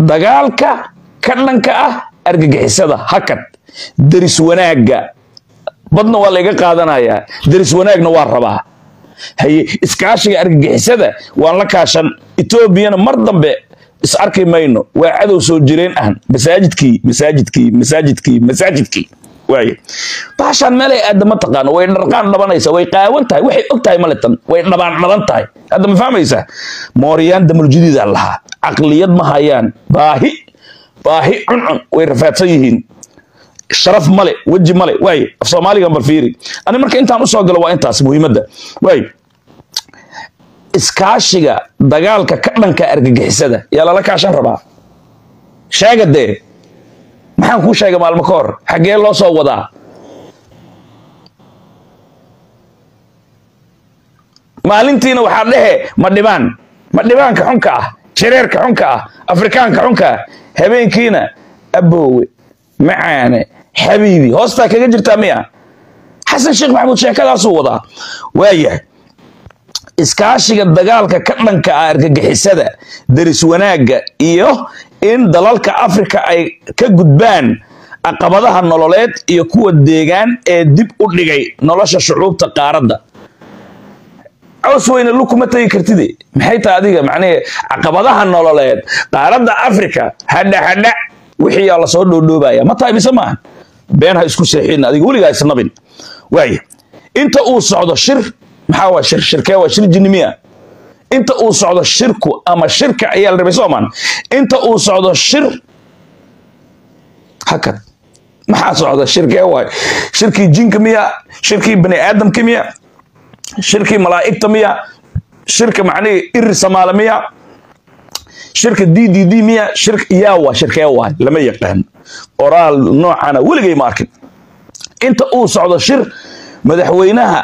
dagaalka ka dhanka ah argagixisada hakad deris wanaagga badna waa layga qaadanayaa deris wanaagna waa rabaa haye iskaashiga argagixisada waan la kaashan etoobiyana mar dambe is arki mayno waa cadow soo jireen ah masaajidkii masaajidkii masaajidkii masaajidkii waaye baashaan meelay aadda ma taqaano way dharqaan dhabanaysa way qaawan tahay waxay og tahay maletan way dhabaan dhaban tahay hadda ma fahmaysaa mooriyaan damaljudiida lahaa caqliyad ma hayaan baahi baahi cuncun way rafaadsan yihiin sharaf male weji male waay af soomaaligan bal fiiri ani marka intaan usoo galo waa intaas muhiimadda waay iskaashiga dagaalka ka dhanka argagixisada yaa lala kaashan rabaa sheega dee maxaan kuu sheegay maalmo ka hor xaggee loo soo wadaa maalintiina waxaa dhehe ma dhibaan ma dhibaanka xunka ah jareerka xunka ah afrikaanka xunka ah habeenkiina aboowe macaane xabiibi hoostaa kaga jirtaa miya xasan sheekh maxamuud sheekadaasuu wadaa waayahay iskaashiga dagaalka ka dhanka ah argagixisada deris wanaagga iyo in dalalka afrika ay ka gudbaan caqabadaha nololeed iyo kuwa deegaan ee dib u dhigay nolosha shucuubta qaaradda caws weyne lug kuma tegi kartide maxay tahay adiga macnihii caqabadaha nololeed qaaradda afrika hadha hadha wixii yaa lasoo dhoodhoobaya ma tahay mise maaha been ha isku seexin adiga weligaa isnabin waaya inta uu socdo shir maxaa waa shir shirkee waa shir jinimiya inta uu socdo shirku ama shirka ayaa la rabay soomaan inta uu socdo shir hakad maxaa socda shirkee waay shirkii jinka miya shirkii bani aadamka miya shirkii malaa'igta miya shirka macnihii iri samaale miya shirka d d d miya shir yaa waa shirkee waay lama yaqaan qoraal noocana weligay ma arkin inta uu socdo shir madaxweynaha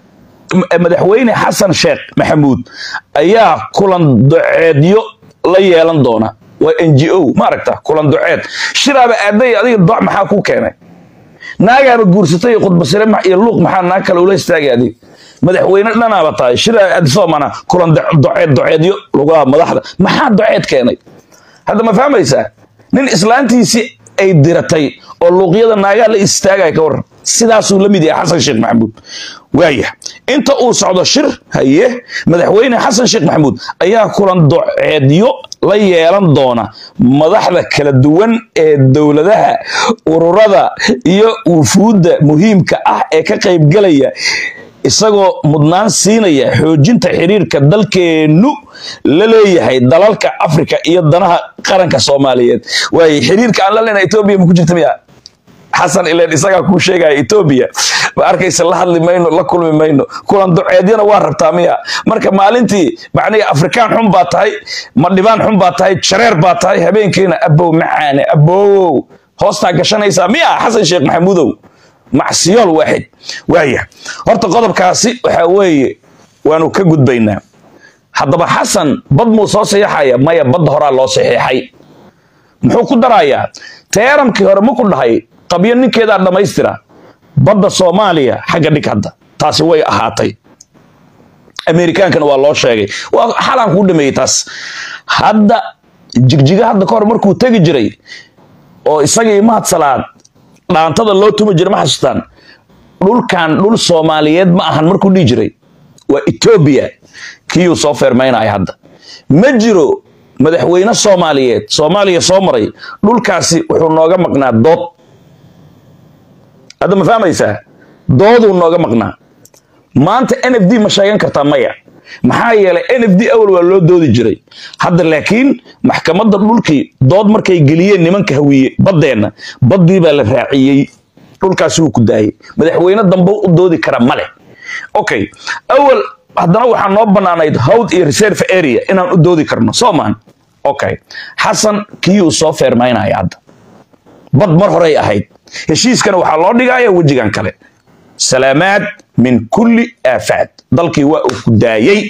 madaxweyne xasan sheekh maxamuud ayaa kulan doceedyo la yeelan doona waa n g o ma aragta kulan doceed shiraaba aaday adiga doc maxaa ku keenay naagaaba guursatay khudbasire iyo luuq maxaa naag kale ula istaagay adig madaxweyne dhanaaba tahay shira aadsoomana kulan doceed doceedyo lugaha madaxda maxaa doceed keenay hadda ma fahmaysaa nin islaantiisii ay diratay oo luuqyada naagaha la istaagaya ka waran sidaasuu la mid yahay xasan sheekh maxamuud waaya inta uu socdo shir haye madaxweyne xasan sheekh maxamuud ayaa kulan doceedyo la yeelan doona madaxda kala duwan ee dowladaha ururada iyo wufuudda muhiimka ah ee ka qaybgelaya isagoo mudnaan siinaya xoojinta xiriirka dalkeennu la leeyahay dalalka afrika iyo danaha qaranka soomaaliyeed waaye xiriirka aan la leenahay etoobiya ma ku jirta miya xasan ileen isagaa kuu sheegaya etoobiya ma arkaysa la hadli mayno la kulmi mayno kulan duceedyana waa rabtaa miya marka maalintii macnihi afrikaan xun baa tahay madhibaan xun baa tahay jareer baa tahay habeenkiina abow macaane abowow hoostaa gashanaysaa miya xasan sheekh maxamuudow macsiyool waaxid waaya horta qodobkaasi waxaa weeye waanu ka gudbaynaa haddaba xasan bad muu soo saxiixaya maya badda horaa loo saxiixay muxuu ku darayaa teeramkii hore ma ku dhahay qabyo ninkeedaa dhammaystira badda soomaaliya xagga dhig hadda taasi way ahaatay amerikaankana waa loo sheegay waa xalaan kuu dhameeyey taas hadda jigjiga hadda ka hor markuu tegi jiray oo isagii mahad salaad dhaantada loo tumi jiray ma xasuustaan dhulkan dhul soomaaliyeed ma ahan markuu dhihi jiray waa etoobiya kiyuu soo feermaynaya hadda ma jiro madaxweyne soomaaliyeed soomaaliya soo maray dhulkaasi wuxuu nooga maqnaa dood hadda ma fahmaysaa dooduu nooga maqnaa maanta n f d ma sheegan kartaa maya maxaa yeelay n f d awal waa loo doodi jiray hadda laakiin maxkamadda dhulkii dood markay geliyeen nimanka hawiye baddeenna baddii baa la raaciyey dhulkaasi wuu ku daayey madaxweyne dambe u doodi kara male okay awal haddana waxaa noo bannaanayd howd iyo reserve area inaan u doodi karno soo maan okay xasan kiyuu soo feermaynaya hadda bad mar horey ahayd heshiiskana waxaa loo dhigaya wejigan kale salaamaad min kulli aafaad dalkii waa uu ku daayey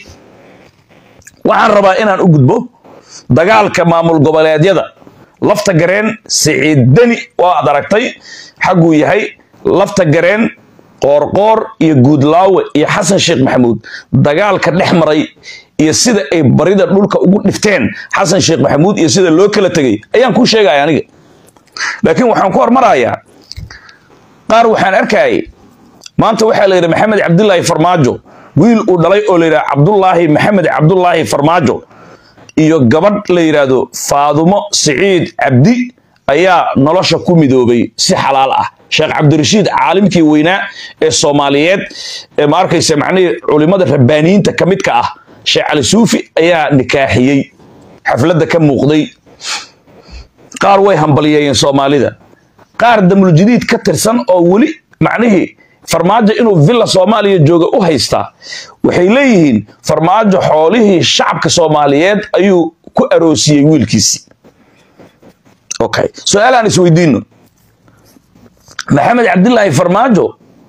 waxaan rabaa inaan u gudbo dagaalka maamul goboleedyada lafta gareen siciid deni waa ad aragtay xagguu yahay lafta gareen qoorqoor iyo guudlaawe iyo xasan sheekh maxamuud dagaalka dhex maray iyo sida ay barida dhulka ugu dhifteen xasan sheekh maxamuud iyo sida loo kala tegay ayaan kuu sheegaya aniga laakiin waxaan ku hormarayaa qaar waxaan arkayay maanta waxaa la yidhi maxamed cabdulaahi farmaajo wiil uu dhalay oo la yidhaha cabdulaahi maxamed cabdulaahi farmaajo iyo gabadh la yidhaahdo faadumo siciid cabdi ayaa nolosha ku midoobay si xalaal ah sheekh cabdirashiid caalimkii weynaa ee soomaaliyeed ee ma arkaysa macnihii culimmada rabbaaniyiinta ka midka ah sheekh cali suufi ayaa nikaaxiyey xafladda ka muuqday qaar way hambaliyeeyeen soomaalida qaar damuljidiid ka tirsan oo weli macnihii farmaajo inuu villa soomaaliya jooga u haystaa waxay leeyihiin farmaajo xoolihii shacabka soomaaliyeed ayuu ku aroosiyey wiilkiisii okay su-aal aan isweydiino maxamed cabdilaahi farmaajo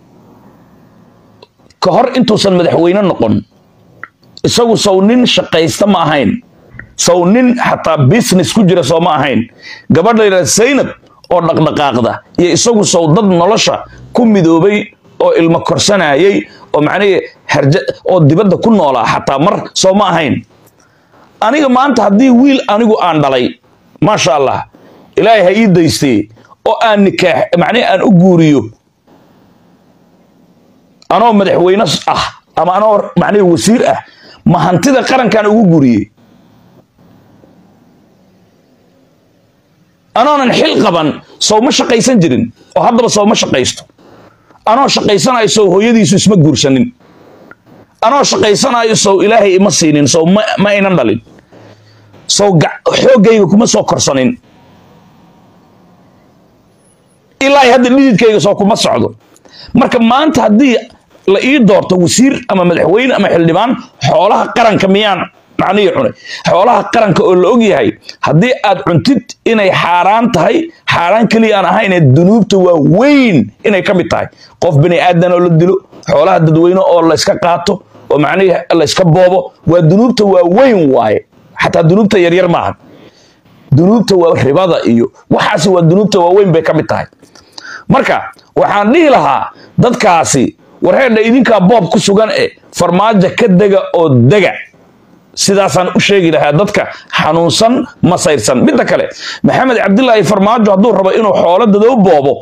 ka hor intuusan madaxweyne noqon isagu sow nin shaqaysta ma ahayn sow nin xataa business ku jira soo ma ahayn gabadh la yidhahda zaynab oo dhaqdhaqaaqda iyo isagu sow dad nolosha ku midoobay oo ilmo korsanayay oo macnihii harja oo dibadda ku noolaa xataa mar soo ma ahayn aniga maanta haddii wiil anigu aan dhalay maasha allah ilaahay ha ii daystee oo aan nikaax macnihi aan u guuriyo anoo madaxweyne ah ama anoo macnihi wasiir ah ma hantida qarankaan ugu guuriyey anoonan xil qaban sow ma shaqaysan jirin oo haddaba sow ma shaqaysto anoo shaqaysanayo sow hooyadiisu isma guursanin anoo shaqaysanayo sow ilaahay ima siinin sow ma ma aynan dhalin sow xooggayga kuma soo korsanin ilaahay hadda dhididkayga soo kuma socdo marka maanta haddii la ii doorto wasiir ama madaxweyne ama xildhibaan xoolaha qaranka miyaan macnihii cunay xoolaha qaranka oo la og yahay haddii aad cuntid inay xaaraan tahay xaaraan keliya aan ahayn ee dunuubta waa weyn inay ka mid tahay qof bini aadan oo la dilo xoolaha dadweyne oo layska qaato oo macnihii layska boobo waa dunuubta waa weyn waaye xataa dunuubta yaryar maaha dunuubta waa ribada iyo waxaasi waa dunuubta waaweyn bay ka mid tahay marka waxaan dhihi lahaa dadkaasi warheedha idinkaa boob ku sugan e farmaajo ka dega oo dega sidaasaan u sheegi lahaa dadka xanuunsan masayrsan midda kale maxamed cabdilaahi farmaajo hadduu rabo inuu xoolo dadoo boobo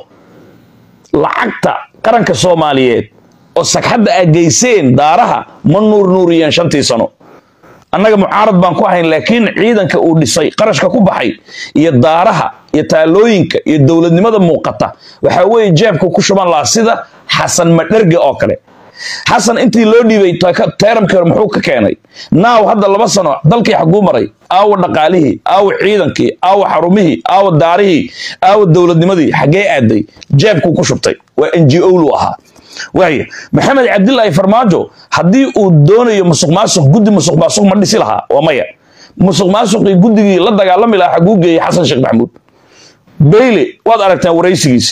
lacagta qaranka soomaaliyeed oo sagxadda aa geyseen daaraha ma nuurnuuriyeen shantii sano annaga mucaarad baan ku ahayn laakiin ciidanka uu dhisay qarashka ku baxay iyo daaraha iyo taalooyinka iyo dowladnimada muuqata waxaa weeye jeebka ku shuban lahaa sida xasan madherge oo kale xasan intii loo dhiibay teeramkii hore muxuu ka keenay naaw hadda laba sano dalkii xaguu maray aawa dhaqaalihii aawa ciidankii aawa xarumihii aawa daarihii aawa dowladnimadii xaggee aaday jeebkuu ku shubtay waa n g o lu ahaa waaya maxamed cabdilaahi farmaajo haddii uu doonayo musuq maasuq guddi musuq maasuq ma dhisi lahaa waa maya musuq maasuqii guddigii la dagaalami lahaa xaguu geeyey xasan sheekh maxamuud bayle waad aragtaan waraysigiisa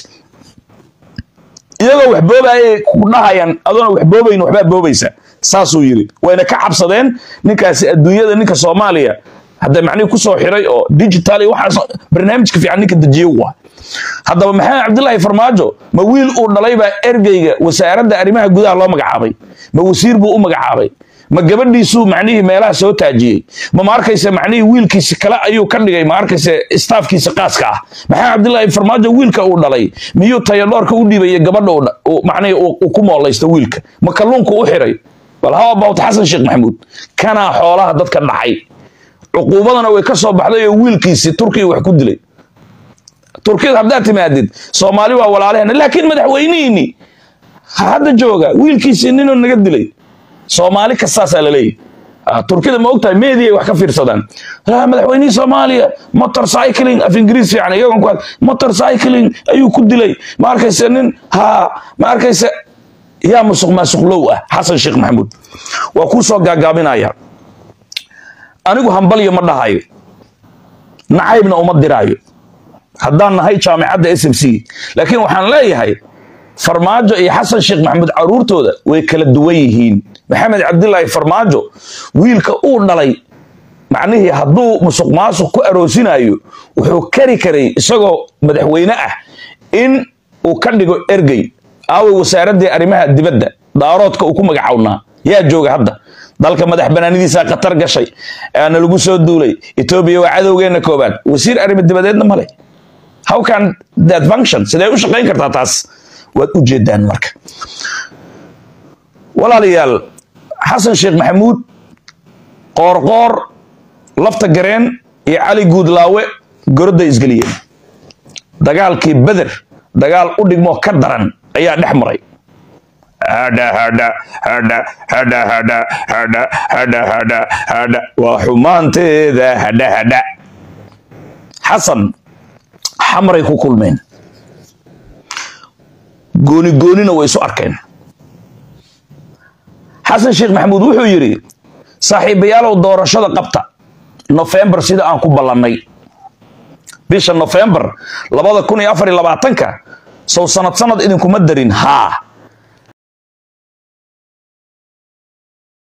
iyagoo wax boobaayay ku dhahayaan adoona wax boobayn waxbaa boobaysa saasuu yidhi wayna ka cabsadeen ninkaasi adduunyada ninka soomaaliya hadda macnihii kusoo xiray oo digital iyo waxaas barnaamijka fiican ninka dejiye waa haddaba maxamed cabdilaahi farmaajo ma wiil uu dhalay baa ergeyga wasaaradda arrimaha gudaha loo magacaabay ma wasiir buu u magacaabay ma gabadhiisuu macnihii meelaha soo taajiyey ma ma arkayse macnihii wiilkiisi kale ayuu ka dhigay ma arkayse staafkiisa qaaska ah maxamed cabdilaahi farmaajo wiilka uu dhalay miyuu tayadhoorka u dhiibaya gabadha macnihii uu ku moolaysto wiilka ma kalluunku u xiray bal how about xasan sheekh maxamuud kanaa xoolaha dadka dhacay cuquubadana way ka soo baxday oo wiilkiisi turkiya wax ku dilay turkiyada haddaad timaadid soomaali waa walaalaheena laakiin madaxweynihiini hadda jooga wiilkiisii ninuu naga dilay soomaali kastaasaa la leeyahy turkida ma ogtahay meediay wax ka fiirsadaan madaxweynihii soomaaliya motor cycling af ingiriis fiican iyagoon ku motor cycling ayuu ku dilay ma arkayse nin ha ma arkayse yaa musuq maasuqlow ah xasan sheekh maxamuud waa kuu soo gaagaabinaya anigu hambalyo ma dhahayo nacaybna uma diraayo haddaan nahay jaamicadda s m c laakiin waxaan leeyahay farmaajo iyo xasan sheekh maxamuud caruurtooda way kala duwan yihiin maxamed cabdilaahi farmaajo wiilka uu dhalay macnihii hadduu musuq maasuq ku aroosinayo wuxuu kari karay isagoo madaxweyne ah in uu ka dhigo ergey aaway wasaaraddii arrimaha dibadda daaroodka uu ku magacownaa yaa jooga hadda dalka madax banaanidiisa khatar gashay aana lagu soo duulay etoobiya waa cadowgeena koobaad wasiir arrimo dibadeedna male how can that function sidee u shaqayn kartaa taas waad u jeedaan marka walaalayaal xasan sheekh maxamuud qoorqoor lafta gareen iyo cali guudlaawe gorodday isgeliyeen dagaalkii beder dagaal u dhigmo ka daran ayaa dhex maray hadha hadha hadha hadha hadha hadha hadha hadha hadha waa xumaanteeda hadha hadha xasan xamaray ku kulmeen gooni goonina way isu arkeen xasan sheekh maxamuud wuxuu yidhi saaxiibayaalow doorashada qabta nofembar sida aan ku ballannay bisha nofembar labada kun iyo afar iyo labaatanka sow sanad sanad idinkuma darin haa